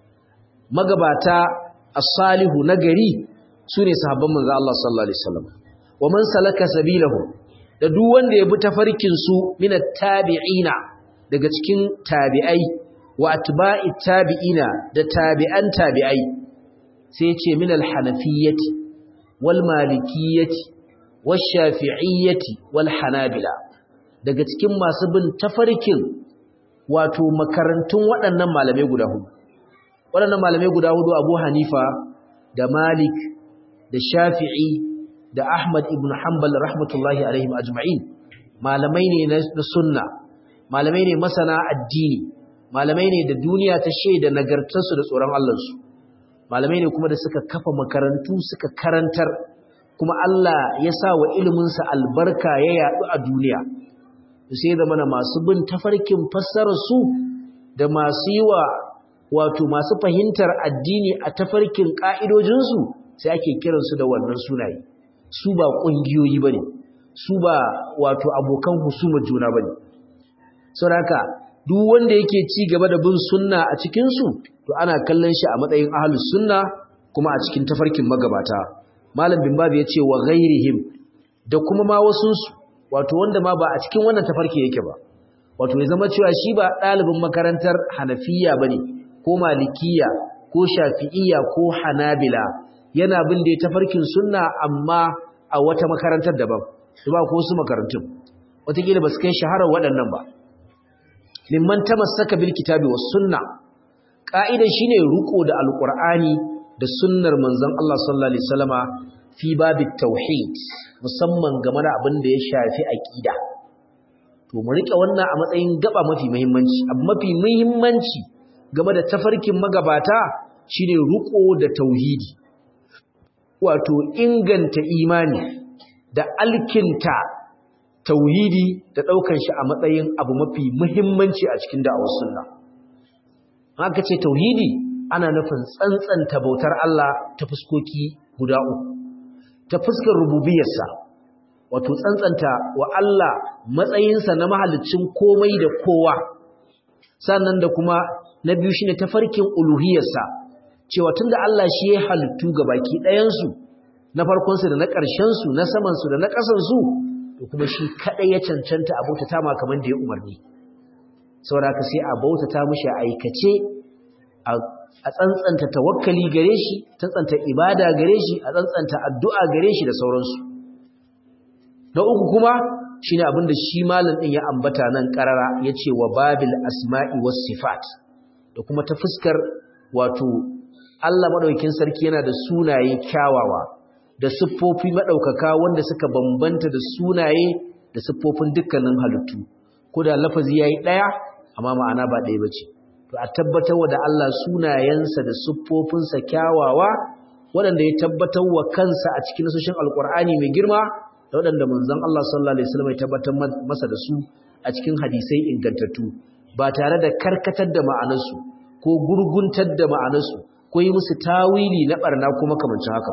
S1: magabata as-salihu nagari sune sahabban manzo Allah sallallahu alaihi wasallam wa man salaka sabilahu da duk wanda ya bi tafarkin su min at-tabi'ina daga cikin tabi'ai wa atba'i tabi'ina da tabi'an tabi'ai sai ya ce min al-hanafiyyati wal malikiyyati wash shafi'iyyati wal hanabila daga cikin masu bin tafarkin wato makarantun waɗannan malamai guda hudu waɗannan malamai guda hudu Abu Hanifa da Malik da Shafi'i da Ahmad ibn Hanbal rahmatullahi alaihim ajma'in malamai ne na sunna malamai ne masana addini malamai ne da duniya ta shaida nagartarsu da tsoron Allahnsu malamai ne kuma da suka kafa makarantu suka karantar kuma Allah ya sa wa iliminsa albarka ya yaɗu a duniya sai da mana masu bin tafarkin fassararsu da masu yi wa wato masu fahimtar addini a tafarkin ƙa'idojinsu sai ake kiransu da wannan sunaye su ba ƙungiyoyi ba ne su ba wato abokan husumar juna ba ne sauraka duk wanda yake ci gaba da bin sunna a cikinsu to ana kallon shi a matsayin ahalus sunna kuma a cikin tafarkin magabata malam bin babu ya ce wa ghairihim da kuma ma wasunsu wato wanda ma ba a cikin wannan tafarki yake ba wato ya zama cewa shi ba ɗalibin makarantar hanafiya ba ne ko malikiya ko shafi'iya ko hanabila yana bin da tafarkin sunna amma a wata makarantar daban su ba ko su makarantun wataƙila ba su kai shaharar waɗannan ba mimman tamassaka bil kitabi was sunna ka'ida shine ruko da alqur'ani da sunnar manzon Allah sallallahu alaihi wasallama fi babit tauhid musamman game da abin da ya shafi aqida to mu rike wannan a matsayin gaba mafi muhimmanci abu mafi muhimmanci game da tafarkin magabata shine ruko da tauhidi wato inganta imani da alkinta tauhidi da ɗaukar shi a matsayin abu mafi muhimmanci a cikin da'awar sunna haka ce tauhidi ana nufin tsantsanta bautar Allah ta fuskoki guda uku ta fuskar rububiyarsa wato tsantsanta wa Allah matsayinsa na mahalicin komai da kowa sannan da kuma na biyu shine tafarkin uluhiyarsa cewa tunda Allah shi ya halittu baki ɗayansu na farkonsu da na ƙarshensu na samansu da na ƙasansu to kuma shi kadai ya cancanta a bautata ma kamar da ya umarni saboda ka sai a bautata mishi a aikace a a tsantsanta tawakkali gare shi tsantsanta ibada gare shi a tsantsanta addu'a gare shi da sauransu na uku kuma shine abin da shi malam din ya ambata nan karara yace wa babil asma'i was sifat da kuma ta fuskar wato Allah madaukakin sarki yana da sunaye kyawawa da siffofi madaukaka wanda suka bambanta da sunaye da siffofin dukkanin halittu ko da lafazi yayi daya amma ma'ana ba daya bace to a tabbatar wa da Allah sunayensa da siffofinsa kyawawa waɗanda ya tabbatar wa kansa a cikin nasoshin alkur'ani mai girma da waɗanda manzon Allah sallallahu alaihi wasallam ya tabbatar masa da su a cikin hadisai ingantattu ba tare da karkatar da ma'anarsu ko gurguntar da ma'anarsu ko yi musu tawili na barna kuma kamancin haka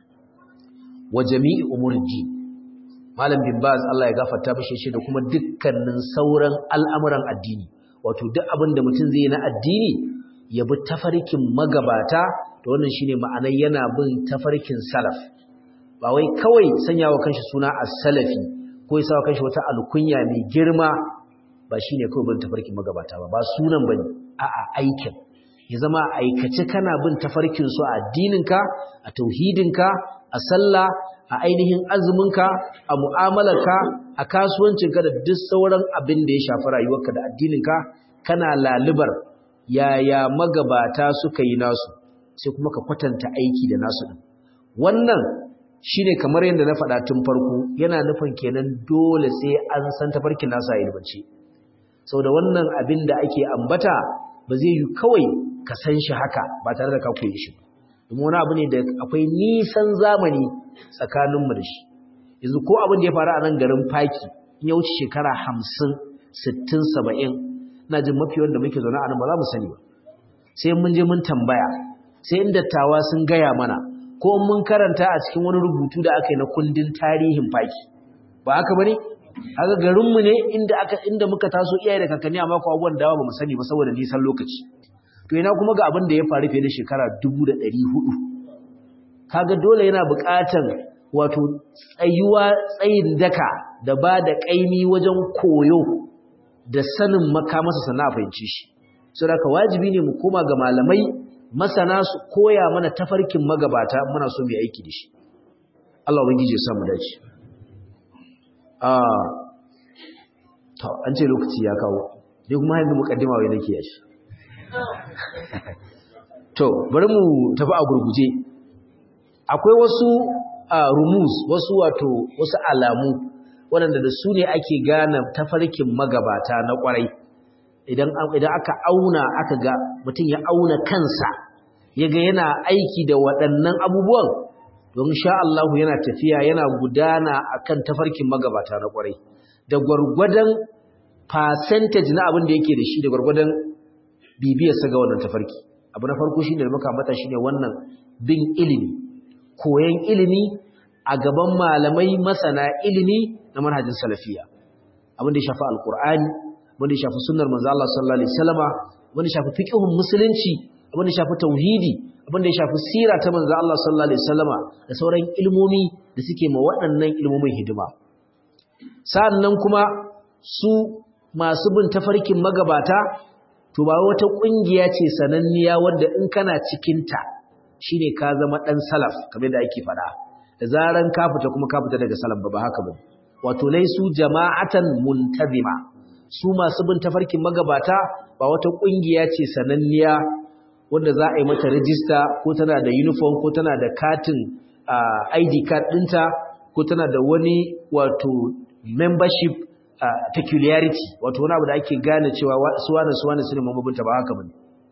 S1: wa jami'i umurji malam bin baz Allah ya gafarta mishi shi da kuma dukkanin sauran al'amuran addini wato duk abin da mutum zai yi na addini ya bi tafarkin magabata da wannan shine ma'anar yana bin tafarkin salaf ba wai kawai sanya wa kanshi suna as-salafi ko ya sawa kanshi wata alkunya mai girma ba shine kawai bin tafarkin magabata ba ba sunan bane a'a aikin ya zama aikace kana bin tafarkin su a addininka a tauhidinka a sallah a ainihin azuminka a mu'amalarka a kasuwancinka da duk sauran abin da ya shafi rayuwarka da addininka kana lalubar yaya magabata suka yi nasu sai kuma ka kwatanta aiki da nasu din wannan shine kamar yadda na faɗa tun farko yana nufin kenan dole sai an san tafarkin nasa a ilmance saboda wannan abin da ake ambata ba zai yi kawai ka san shi haka ba tare da ka koyi shi ba domin wani abu ne da akwai nisan zamani tsakaninmu da shi yanzu ko abin da ya faru a nan garin faki in ya wuce shekara hamsin sittin saba'in ina jin mafi wanda muke zaune a nan ba za mu sani ba sai mun je mun tambaya sai in dattawa sun gaya mana ko mun karanta a cikin wani rubutu da aka yi na kundin tarihin faki ba haka bane haka garinmu ne inda aka inda muka taso iyaye da kakanni amma ko abubuwan dawa ba mu sani ba saboda nisan lokaci to ina kuma ga abin da ya faru fiye da shekara 1400 kaga dole yana buƙatar wato tsayuwa tsayin daka da ba da ƙaimi wajen koyo da sanin makamasa sana fahimci shi saboda wajibi ne mu koma ga malamai masana su koya mana tafarkin magabata muna so mu aiki da shi Allah ubangiji ya sa mu dace ah to an ce lokaci ya kawo dai kuma yanzu mukaddima wai nake yashi to bari mu tafi a gurguje akwai wasu rumus wasu wato wasu alamu waɗanda da su ne ake gane tafarkin magabata na ƙwarai idan aka auna aka ga mutum ya auna kansa ya ga yana aiki da waɗannan abubuwan don sha Allahu yana tafiya yana gudana akan tafarkin magabata na ƙwarai da gwargwadon percentage na abin da yake da shi da gwargwadon bibiyarsa ga wannan tafarki abu na farko shine da muka ambata shine wannan bin ilimi koyan ilimi a gaban malamai masana ilimi na manhajin salafiya abin da ya shafi alqur'ani abin da ya shafi sunnar manzo Allah sallallahu alaihi wasallama abin da ya shafi fiqhun musulunci abin da ya shafi tauhidi abin da ya shafi sira ta manzo Allah sallallahu alaihi wasallama da sauran ilmomi da suke ma waɗannan ilmomin hidima sa'annan kuma su masu bin tafarkin magabata to ba wata kungiya ce sananniya wadda in kana cikin ta shine ka zama dan salaf kamar da ake fada da zaran ka fita kuma ka fita daga salaf ba ba haka ba wato laisu jama'atan muntazima su masu bin tafarkin magabata ba wata kungiya ce sananniya wanda za a yi mata rijista ko tana da uniform ko tana da katin ID card ɗinta ko tana da wani wato membership Uh, peculiarity wato wani abu da ake gane cewa suwana suwana su ne mamabinta ba haka bane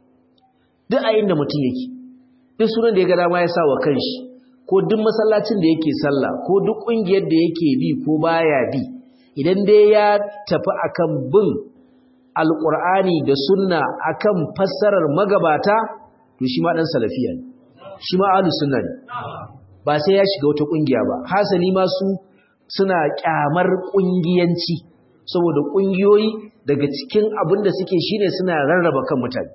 S1: duk a inda mutum yake duk sunan da ya ga dama ya sa wa kanshi ko duk masallacin da yake sallah ko duk kungiyar da yake bi ko baya bi idan dai ya tafi akan bin alqur'ani da sunna akan fassarar magabata to shi ma dan salafiya ne shi ma ahlus sunna ne ba sai ya shiga wata kungiya ba hasali ma su suna kyamar kungiyanci saboda ƙungiyoyi daga cikin abin da suke shine suna rarraba kan mutane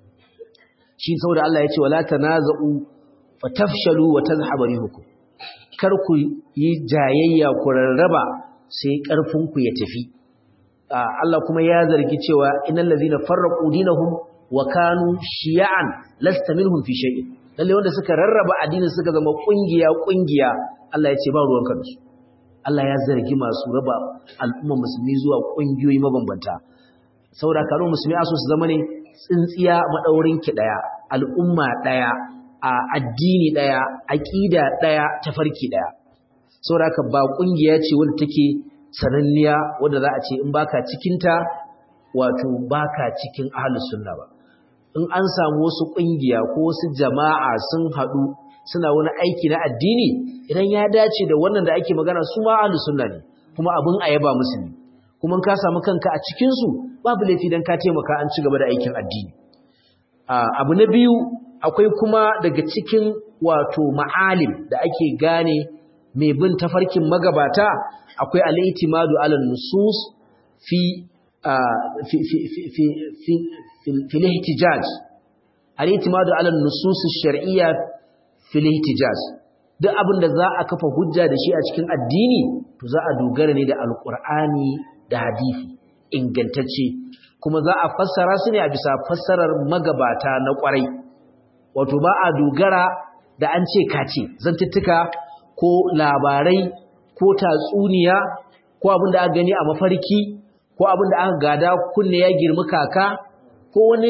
S1: shi saboda Allah ya ce wala tanaza'u fatafshalu wa tazhabu rihukum kar ku yi jayayya ku rarraba sai karfin ku ya tafi Allah kuma ya zargi cewa innal ladhina farraqu dinahum wa kanu shiya'an lasta minhum fi shay'in lalle wanda suka rarraba addinin suka zama kungiya kungiya Allah ya ce ba ruwanka da su Allah ya zargi masu raba al'umma musulmi zuwa kungiyoyi mabambanta saboda karo musulmi aso su zama ne tsintsiya madaurin ki daya al'umma daya a addini daya aqida daya tafarki daya saboda ka ba kungiya ce wanda take sananniya wanda za a ce in baka cikin ta wato baka cikin ahlus sunna ba in an samu wasu kungiya ko wasu jama'a sun hadu suna wani aiki na addini idan ya dace da wannan da ake magana su ma ahlus sunna ne kuma abin ayaba musu ne kuma ka samu kanka a cikin su babu laifi dan ka taimaka an ci gaba da aikin addini abu na biyu akwai kuma daga cikin wato ma'alim da ake gane mai bin tafarkin magabata akwai al-i'timadu ala nusus fi fi fi fi fi fi al-ihtijaj al-i'timadu ala nusus ash-shar'iyya fi al-ihtijaj duk abin da za a kafa hujja da shi a cikin addini to za a dogara ne da alqur'ani da hadisi ingantacce kuma za a fassara su ne a bisa fassarar magabata na kwarai wato ba a dogara da an ce kace zantuttuka ko labarai ko tatsuniya ko abin da aka gani a mafarki ko abin da aka gada kunne ya girmi kaka ko wani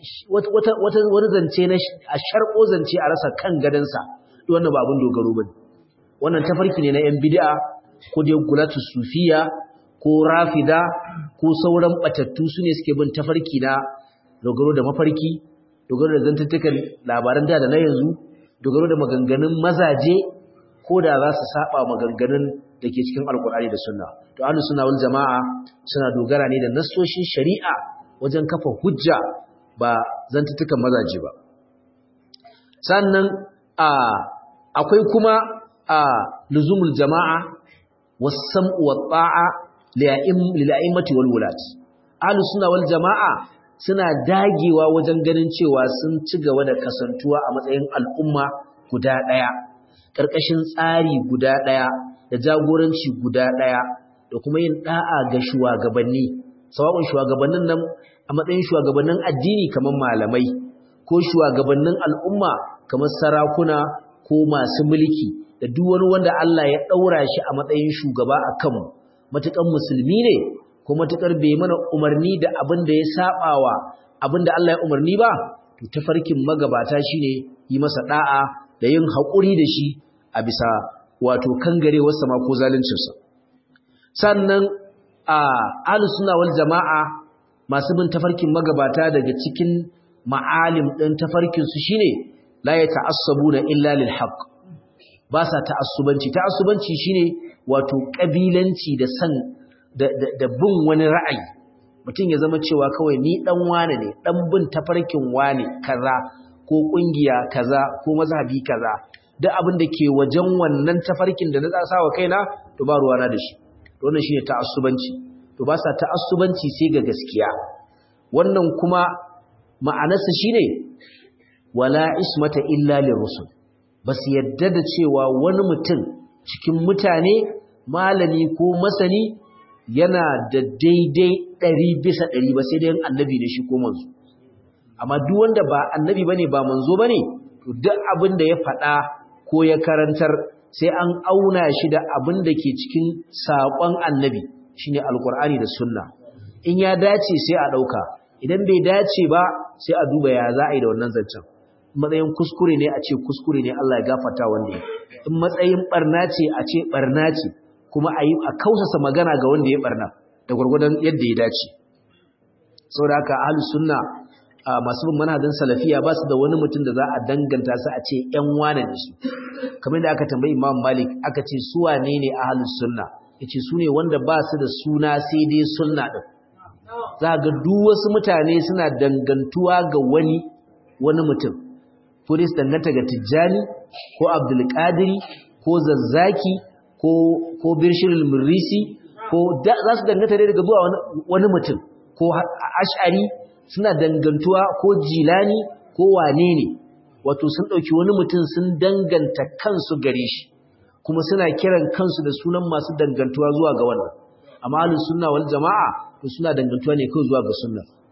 S1: wani zance na a sharɓo zance a rasa kan gadansa wannan ba abin dogaro ba wannan tafarki ne na yan bid'a ko dai gulatu sufiya ko rafida ko sauran batattu su ne suke bin tafarki na dogaro da mafarki dogaro da zantuttukan labaran da da na yanzu dogaro da maganganun mazaje ko da za su saba maganganun da ke cikin alkur'ani da sunna to ahlus sunna wal jama'a suna dogara ne da nassoshin shari'a wajen kafa hujja ba zantuttukan mazaje ba sannan a akwai kuma a luzumul jama'a was-sam'u wat-ta'a lil'a'immati wal wulat ahlus sunna wal jama'a suna dagewa wajen ganin cewa sun ci gaba da kasantuwa a matsayin al'umma guda daya karkashin tsari guda daya da jagoranci guda daya da kuma yin da'a ga shugabanni sawa'un shugabannin nan a matsayin shugabannin addini kamar malamai ko shugabannin al'umma kamar sarakuna ko masu mulki da duk wani wanda Allah ya daura shi a matsayin shugaba a kanmu matukan musulmi ne ko matukar bai mana umarni da abin da ya sabawa abin da Allah ya umarni ba to tafarkin magabata shine yi masa da'a da yin haƙuri da shi a bisa wato kangarewar sama ko zaluncinsa sannan a ahlus sunna wal jama'a masu bin tafarkin magabata daga cikin ma'alim din tafarkin su shine la yata'assabuna illa lil haqq ba sa ta'assubanci ta'assubanci shine wato kabilanci da san da, da, bin wani ra'ayi mutum ya zama cewa kawai ni dan wane ne dan bin tafarkin wane kaza ko kungiya kaza ko mazhabi kaza duk abin da ke wajen wannan tafarkin da na tsasa wa kaina to ba ruwana da shi to wannan shine ta'assubanci to ba sa ta'assubanci sai ga gaskiya wannan kuma ma'anarsa shine wala ismata illa lirusul bas yadda da cewa wani mutum cikin mutane malami ko masani yana da daidai ɗari bisa ɗari ba sai dai annabi da shi ko manzo amma duk wanda ba annabi bane ba manzo bane to duk abin da ya faɗa ko ya karantar sai an auna shi da abin da ke cikin saƙon annabi shine alkur'ani da sunna in ya dace sai a ɗauka idan bai dace ba sai a duba ya za a yi da wannan zancen matsayin kuskure ne a ce kuskure ne Allah ya gafarta wanda ya in matsayin barna ce a ce barna ce kuma a yi a kausasa magana ga wanda ya barna da gwargwadon yadda ya dace saboda haka ahlus sunna masu bin manhajin salafiya ba su da wani mutum da za a danganta su a ce ƴan wane ne su kamar da aka tambayi Imam Malik aka ce su wane ne ahlus sunna yace su ne wanda ba su da suna sai dai sunna din za ga duk wasu mutane suna dangantuwa ga wani wani mutum ko dai su danganta ga Tijjani ko Abdul Qadiri ko Zazzaki ko ko Bishirul Murrisi ko za su danganta dai daga zuwa wani mutum ko Ash'ari suna dangantuwa ko Jilani ko wane ne wato sun dauki wani mutum sun danganta kansu gare shi kuma suna kiran kansu da sunan masu dangantuwa zuwa ga wannan amma ahlus sunna wal jamaa to suna dangantuwa ne kawai zuwa ga sunna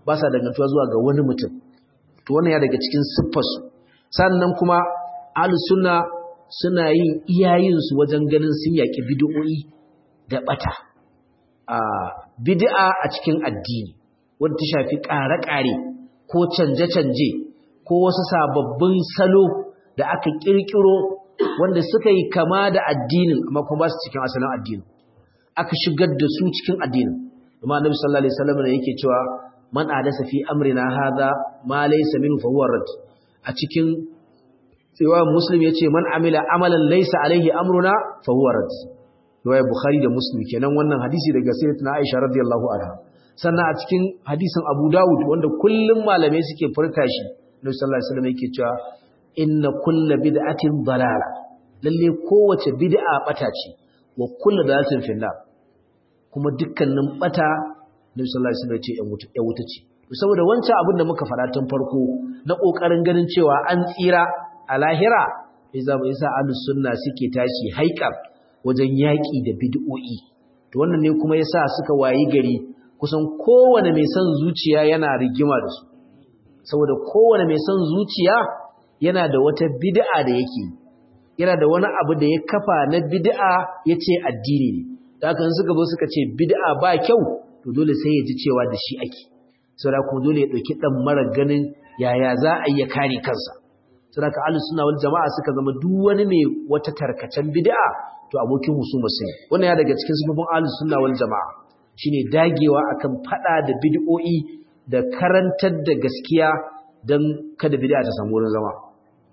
S1: ba sa dangantuwa zuwa ga wani mutum to wannan ya daga cikin siffarsu sannan kuma ahlus sunna suna yin iyayensu wajen ganin sun yaki bid'o'i da bata a bid'a a cikin addini wanda ta shafi ƙare-ƙare ko canje-canje ko wasu sababbin salo da aka kirkiro wanda suka yi kama da addinin amma kuma ba su cikin asalin addinin aka shigar da su cikin addinin kuma annabi sallallahu alaihi wasallam ne yake cewa man adasa fi amrina hadha ma laysa minhu fa huwa rad a cikin cewa muslim yace man amila amalan laysa alaihi amruna fa huwa rad riwaya bukhari da muslim kenan wannan hadisi daga sayyidatina aisha radiyallahu anha sannan a cikin hadisin abu dawud wanda kullum malamai suke furta shi annabi sallallahu alaihi wasallam yake cewa inna kulla bid'atin dalala lalle kowace bid'a bata ce wa kullu dalatin finnar kuma dukkanin bata Nabi sallallahu alaihi wasallam ce ya wuta ce saboda wancan abin da muka fara tun farko na kokarin ganin cewa an tsira a lahira yasa yasa ahlus sunna suke tashi haikar wajen yaki da bid'o'i to wannan ne kuma yasa suka wayi gari kusan kowane mai son zuciya yana rigima da su saboda kowane mai son zuciya yana da wata bid'a da yake yana da wani abu da ya kafa na bid'a yace addini ne da haka suka zo suka ce bid'a ba kyau to dole sai ya ji cewa da shi ake saboda kuma dole ya dauki dan mara ganin yaya za a yi kare kansa saboda ka ahlus sunna wal jamaa suka zama duk wani mai wata tarkacen bid'a to abokin husuma sai wannan ya daga cikin sifofin ahlus sunna wal jamaa shine dagewa akan fada da bid'o'i da karantar da gaskiya dan kada bid'a ta samu wurin zama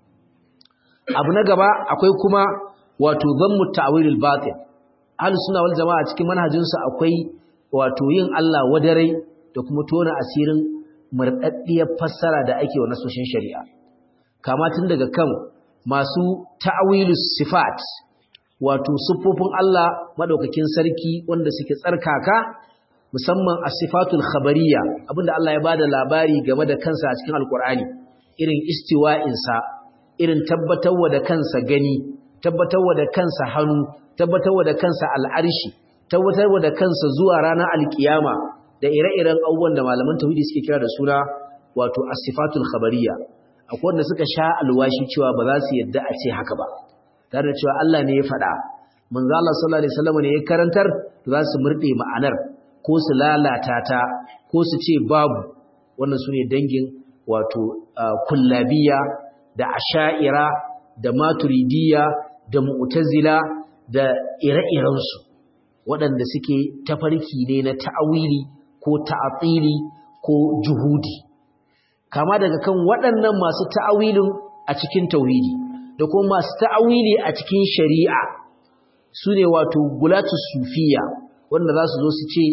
S1: abu na gaba akwai kuma wato zammu ta'wilul batil ahlus sunna wal jamaa cikin manhajinsu akwai wato yin Allah wadarai da kuma tona asirin murdaddiyar fassara da ake wa nasoshin shari'a kama tun daga kan masu ta'wilus sifat wato siffofin Allah madaukakin sarki wanda suke tsarkaka musamman as-sifatul khabariyya abinda Allah ya bada labari game da kansa a cikin alqur'ani irin istiwa'insa irin tabbatarwa da kansa gani tabbatarwa da kansa hannu tabbatarwa da kansa al'arshi tabbatarwa da kansa zuwa ranar alkiyama da ire-iren abubuwan da malaman tauhidi suke kira da suna wato as-sifatul khabariyya akwai wanda suka sha alwashi cewa ba za su yadda a ce haka ba tare da cewa Allah ne ya faɗa manzo Allah sallallahu alaihi wasallam ne ya karantar za su murde ma'anar ko su lalata ta ko su ce babu wannan sune dangin wato kullabiya da asha'ira da maturidiyya da mu'tazila da ire-irensu waɗanda suke tafarki ne na ta'awili ko ta'atili ko juhudi kama daga kan waɗannan masu ta'awilin a cikin tauhidi da kuma masu ta'awili a cikin shari'a su ne wato gulatu sufiya wanda za su zo su ce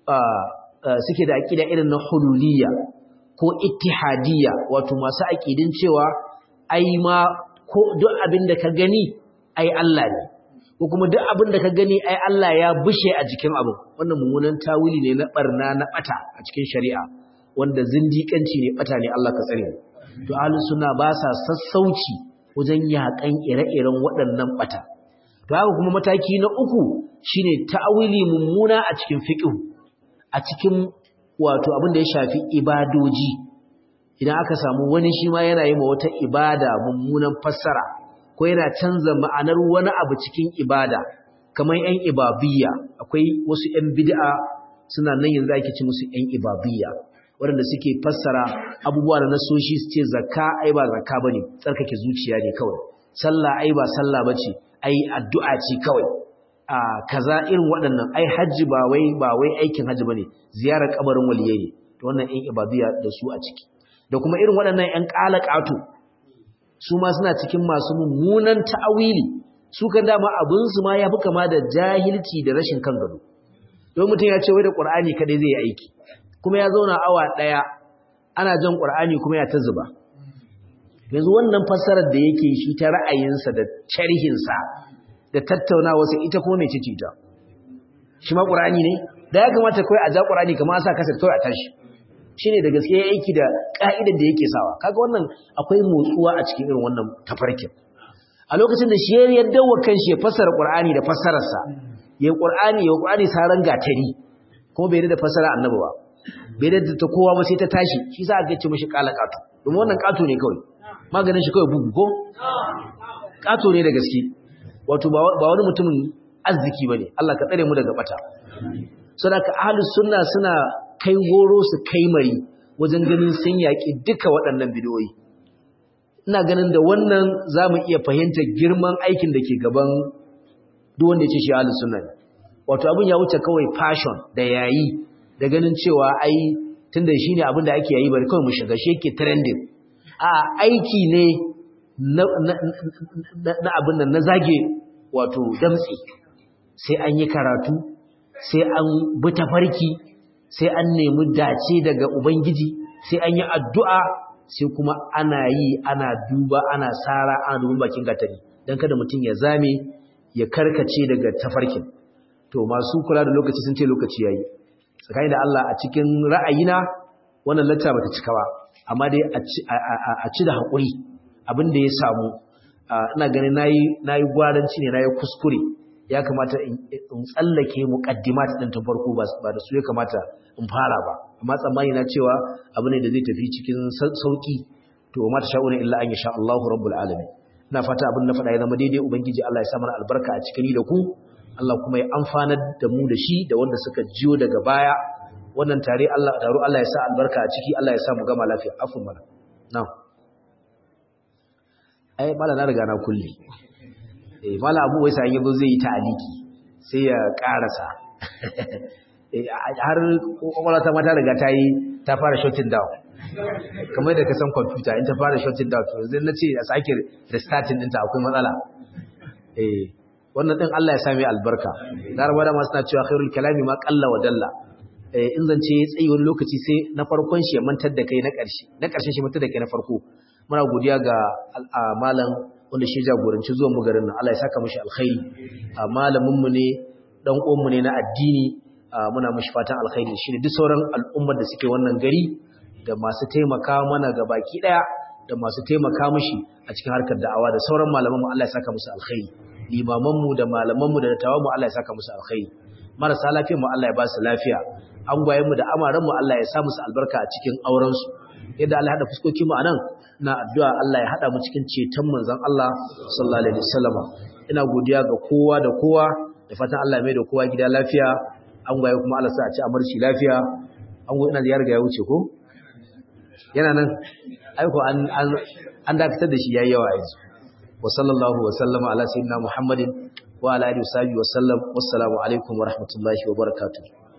S1: suke da aƙida irin na hululiyya ko ittihadiyya wato masu aƙidin cewa ai ma ko duk abin da ka gani ai Allah ne ko kuma duk abin da ka gani ai Allah ya bushe a jikin abu wannan mummunan tawili ne na barna na bata a cikin shari'a wanda zindiƙanci ne bata ne Allah ka tsare to ahlus sunna ba sa sassauci wajen yakan ire-iren waɗannan bata to haka kuma mataki na uku shine ta'awili mummuna a cikin fiqh a cikin wato abin da ya shafi ibadoji idan aka samu wani shi ma yana yi ma wata ibada mummunan fassara ko yana canza ma'anar wani abu cikin ibada kamar yan ibabiyya akwai wasu yan bid'a suna nan yanzu ake ci musu yan ibabiyya waɗanda suke fassara abubuwa da nasoshi su ce zakka ai ba zakka bane tsarkake zuciya ne kawai sallah ai ba sallah bace ai addu'a ce kawai a kaza irin waɗannan ai hajji ba wai ba wai aikin hajji bane ziyarar kabarin waliyai ne to wannan yan ibabiyya da su a ciki da kuma irin waɗannan yan ƙalaƙato su ma suna cikin masu mummunan ta'awili su kan dama abin su ma yafi kama da jahilci da rashin kan gado don mutum ya ce wai da Qur'ani kadai zai yi aiki kuma ya zauna awa daya ana jan Qur'ani kuma ya ta zuba yanzu wannan fassarar da yake shi ta ra'ayinsa da sharhinsa da tattaunawa sai ita kuma mece ce ta shi ma Qur'ani ne da ya kamata kai a ja Qur'ani kamar sa kasar kai a tashi shine da gaske ya aiki da ka'idar da yake sawa kaga wannan akwai motsuwa a cikin irin wannan tafarkin a lokacin da shi ya dawo kanshi ya fassara Qur'ani da fassararsa ya Qur'ani ya Qur'ani saran gatari kuma bai da fassara annabi ba bai da ta kowa ba sai ta tashi shi za a ga ce mishi kala kato domin wannan kato ne kawai maganin shi kawai bugu ko kato ne da gaske wato ba wani mutumin arziki bane Allah ka tsare mu daga bata saboda ahlus sunna suna kai goro su kai mari wajen ganin sun yaki duka waɗannan bidiyoyi ina ganin da wannan zamu iya fahimtar girman aikin da ke gaban duk wanda ya ce shi ahlus sunna ne wato abin ya wuce kawai fashion da yayi da ganin cewa ai tunda shine abin da ake yayi bari kawai mu shiga shi yake trending a aiki ne na na abin nan na zage wato damtsi sai an yi karatu sai an bi tafarki sai an nemi dace daga ubangiji sai an yi addu'a sai kuma ana yi ana duba ana sara ana dubin bakin gatari don kada mutum ya zame ya karkace daga tafarkin to masu kula da lokaci sun ce lokaci yayi tsakani da Allah a cikin ra'ayina wannan lacca bata cika ba amma dai a ci da haƙuri abin da ya samu ina ganin nayi nayi gwaranci ne nayi kuskure ya kamata in tsallake muqaddimat din ta farko ba da su ya kamata in fara ba amma tsammani na cewa abu ne da zai tafi cikin sauki to ma ta sha'una illa an yasha Allahu rabbul alamin ina fata abin na faɗa ya zama daidai ubangiji Allah ya sa mana albarka a cikin ni da ku Allah kuma ya amfanar da mu da shi da wanda suka jiyo daga baya wannan tare Allah taro Allah ya sa albarka a ciki Allah ya sa mu gama lafiya afun mana na'am ai mala na riga na kulle eh mala abu wai sai yazo zai yi ta'aliki sai ya karasa har kokola ta mata riga ta yi ta fara shutting down kamar da ka san computer in ta fara shutting down to yanzu na ce a sake restarting ɗinta akwai matsala eh wannan din Allah ya sa mai albarka larabawa da masu na cewa khairul kalami ma qalla wa dalla eh in zance ya tsayi wani lokaci sai na farkon shi ya mantar da kai na ƙarshe na ƙarshen shi mantar da kai na farko muna godiya ga malam wanda shi jagoranci zuwan mu garin nan Allah ya saka mishi alkhairi malamin mu ne dan uwan mu ne na addini muna mishi fatan alkhairi shine duk sauran al'ummar da suke wannan gari da masu taimaka mana ga baki daya da masu taimaka mishi a cikin harkar da'awa da sauran malaman mu Allah ya saka musu alkhairi limaman mu da malaman mu da dattawan mu Allah ya saka musu alkhairi marasa lafiya mu Allah ya ba su lafiya angwayen mu da amaran mu Allah ya sa musu albarka a cikin auren su yadda Allah ya hada fuskokin mu anan na addu'a Allah ya hada mu cikin ceton manzon Allah sallallahu alaihi wasallam ina godiya ga kowa da kowa da fatan Allah ya mai da kowa gida lafiya angwaye kuma Allah sa a ci amarci lafiya ango ina da ya riga ya wuce ko yana nan aiko an an dakatar da shi yayi yawa yanzu wa sallallahu wa sallama ala sayyidina muhammadin wa ala alihi wa sahbihi wa sallam wassalamu alaikum wa rahmatullahi wa barakatuh